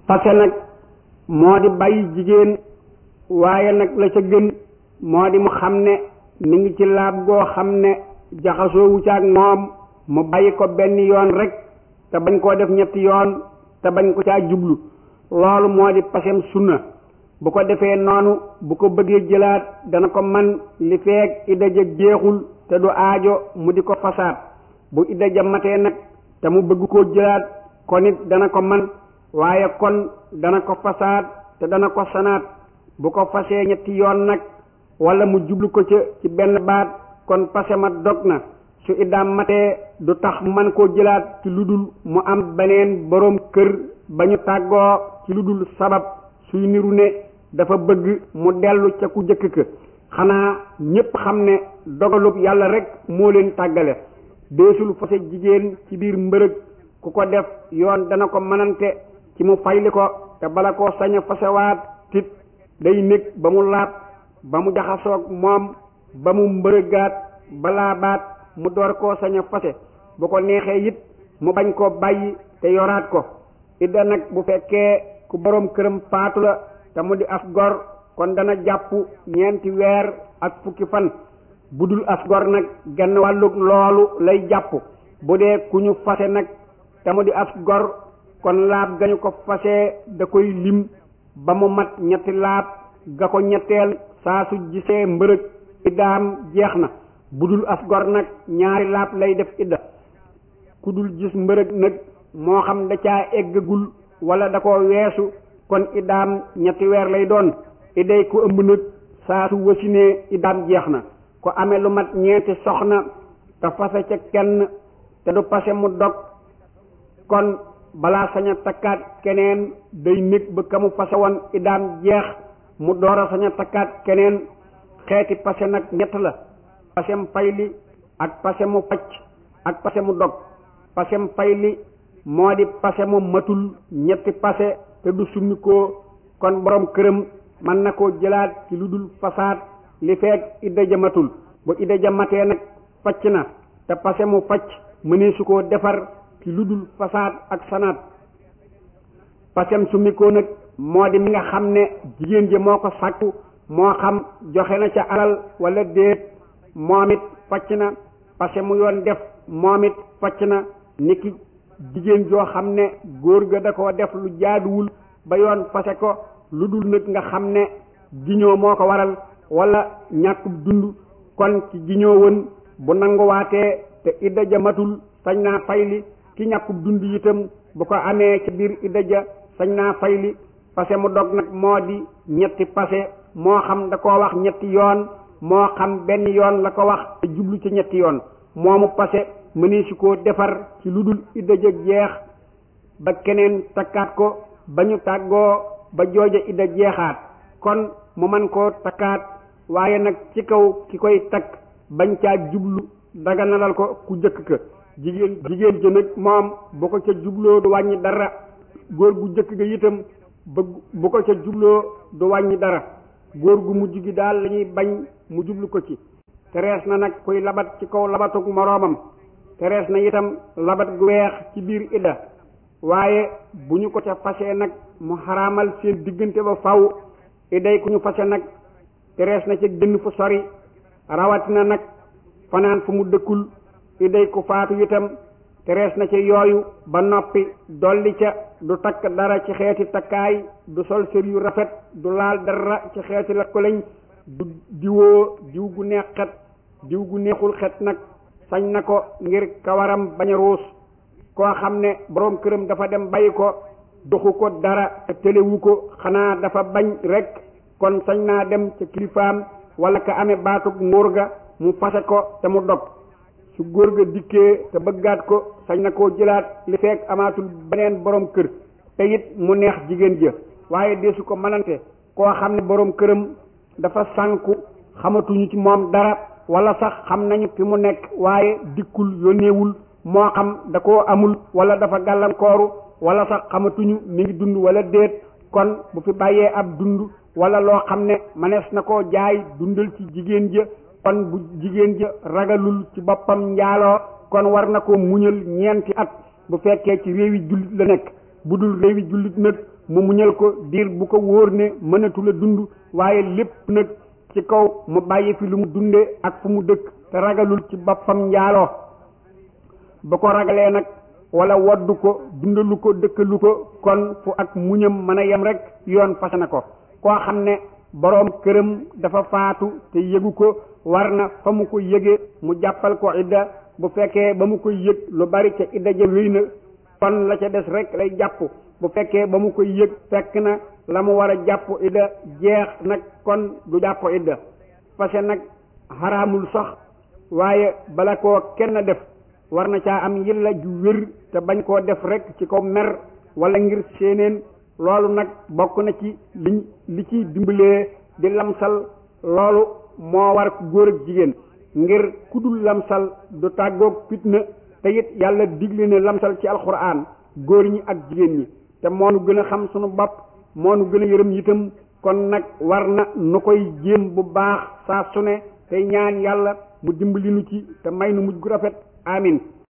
fase nag moo di bàyyi jigéen waaye nag la ca gën moo di mu xam ne mi ngi ci laab goo xam ne jaxasoowu ca ak moom mu bàyyi ko benn yoon rek te bañ koo def ñetti yoon te bañ ko caa jublu loolu moo di pasem sunna bu ko defee noonu bu ko bëggee jëlaat dana ko man li feek idda ja jeexul te du aajo mu di ko fasaat bu idda ja matee nag te mu bëgg koo jëlaat kon it dana ko man waaye kon dana ko fasaat te dana ko sanaat bu ko fasee ñetti yoon nag wala mu jublu ko ca ci benn baat kon pase ma dog na su iddaam matee du tax man koo jëlaat ci lu dul mu am beneen boroom kër ba ñu tàggoo ci lu dul sabab suy niru ne dafa bëgg mu dellu ca ku jëkk ka xanaa ñépp xam ne dogalub yàlla rek moo leen tàggale deesul fase jigéen ci biir mbërëg ku ko def yoon dana ko mënante ci mu fayli ko te bala koo sañ a fasewaat tit day nekk ba mu laab ba mu jaxasoog moom ba mu mbërëgaat balaa baat mu door koo sañ a fase bu ko neexee it mu bañ koo bàyyi te yoraat ko idda nag bu fekkee ku boroom këram faatu la te mu di as gor kon dana jàpp ñeenti weer ak fukki fan bu dul as gor nag genn wàllug loolu lay jàpp bu dee ku ñu fase nag te mu di as gor kon laab gañu ko fase da koy lim ba mu mat ñetti laab ga ko ñetteel saa su gisee mbërëg iddaam jeex na bu dul as gor nag ñaari laab lay def idda ku dul gis mbërëg nag moo xam da caa eggagul wala da ko weesu kon iddaam ñetti weer lay doon idday ku ëmb nag saa su wasinee iddaam jeex na ko amee lu mat ñeenti soxna te fase ca kenn te du pase mu dog kon balaa sañ a takkaat keneen day nekk ba ka mu fase woon iddaam jeex mu door a sañ a takkaat keneen xeeti pase nag ñett la pasem fayli ak pase mu facc ak pase mu dog pasem fayli moo di pase mu matul ñetti pase te du summi ko kon borom këram mën na koo jëlaat ci lu dul fasaat li feek idda ja matul bu idda ja matee nag facc na te pase mu facc mënee su koo defar ci lu dul fasaat ak sanaat pasem summi ko nag moo di mi nga xam ne jigéen ji moo ko sàkku moo xam joxe na ca alal wala déet moom it facc na pase mu yoon def moom it facc na niki jigéen joo xam ne góor ga da koo def lu jaaduwul ba yoon fase ko lu dul nag nga xam ne giñoo moo ko waral wala ñàkkub dund kon ci giñoo woon bu nanguwaatee te idda ja matul sañ naa fayli ki ñàkkub dund itam bu ko amee ci biir idda ja sañ naa fayli pase mu dog nag moo di ñetti pase moo xam da koo wax ñetti yoon moo xam benn yoon la ko wax te jublu ci ñetti yoon moomu pase mënee si koo defar ci lu dul idda ja jeex ba keneen takkaat ko ba ñu tàggoo ba jooja idda jeexaat kon mu man koo takkaat waaye nag ci kaw ki koy takk bañ caa jublu daganalal ko ku jëkk ka jigéen jigéen ja nag moom bu ko ca jubloo du wàññi dara góor gu jëkk ga itam ba bu ko ca jubloo du wàññi dara góor gu mujj gi daal lañuy bañ mu jublu ko ci terees na nag kuy labat ci kaw labatug moroomam terees na itam labat gu weex ci biir idda waaye bu ñu ko ca fase nag mu xaraamal seen diggante ba faw idday ku ñu fase nag terees na ca génn fu sori rawatina nag fanaan fu mu dëkkul idday ku faatu itam terees na ca yooyu ba noppi dolli ca du takk dara ci xeeti takkaay du sol sër yu rafet du laal dara ci xeeti la ko lañ du diwoo diw gu neex xet diw gu neexul xet nag sañ na ko ngir kawaram bañ a ruus koo xam ne boroom këram dafa dem bàyyi ko doxu ko dara te téléwu ko xanaa dafa bañ rekk kon sañ naa dem ca kilifaam wala ka amee baatub nguur ga mu fase ko te mu dog su góor ga dikkee te bëggaat ko sañ na koo jëlaat li fekk amaatul beneen boroom kër te it mu neex jigéen ja waaye deesu ko mënante koo xam ne boroom këram dafa sànku xamatuñu ci moom dara wala sax xam nañu fi mu nekk waaye dikkul yónneewul moo xam da koo amul wala dafa gàllankooru wala sax xamatuñu mi ngi dund wala déet kon bu fi bàyyee ab dund wala loo xam ne manees na koo jaay dundal ci jigéen ja kon bu jigéen ja ragalul ci boppam njaaloo kon war na ko muñal ñeenti at bu fekkee ci réewi jullit la nekk bu dul réewi jullit nag mu muñal ko diir bu ko wóor ne mënatu la dund waaye lépp nag ci kaw mu bàyyi fi lu mu dunde ak fu mu dëkk te ragalul ci boppam njaaloo ba ko ragalee nag wala woddu ko dundalu ko dëkkalu ko kon fu ak muñam mën a yem rek yoon fase na ko koo xam ne boroom këram dafa faatu te yëgu ko war na fa mu ko yëgee mu jàppal ko idda bu fekkee ba mu koy yëg lu bari ca idda ja wéy na kon la ca des rek lay jàpp bu fekkee ba mu koy yëg fekk na la mu war a jàpp idda jeex nag kon du jàpp idda fase nag xaraamul sax waaye bala koo kenn def war na caa am yilla ju wér te bañ koo def rek ci ko mer wala ngir séeneen loolu nag bokk na ci liñ li ciy dimbalee di lamsal loolu moo war góor ak jigéen ngir kudul lamsal du tàggoog fitna te it yàlla digle ne lamsal ci alxuraan góor ñi ak jigéen ñi te moo nu gën a xam sunu bopp moo nu gën a yërëm itam kon nag war na nu koy jéem bu baax saa su ne tey ñaan yàlla mu dimbali nu ci te may nu mujj gu rafet amin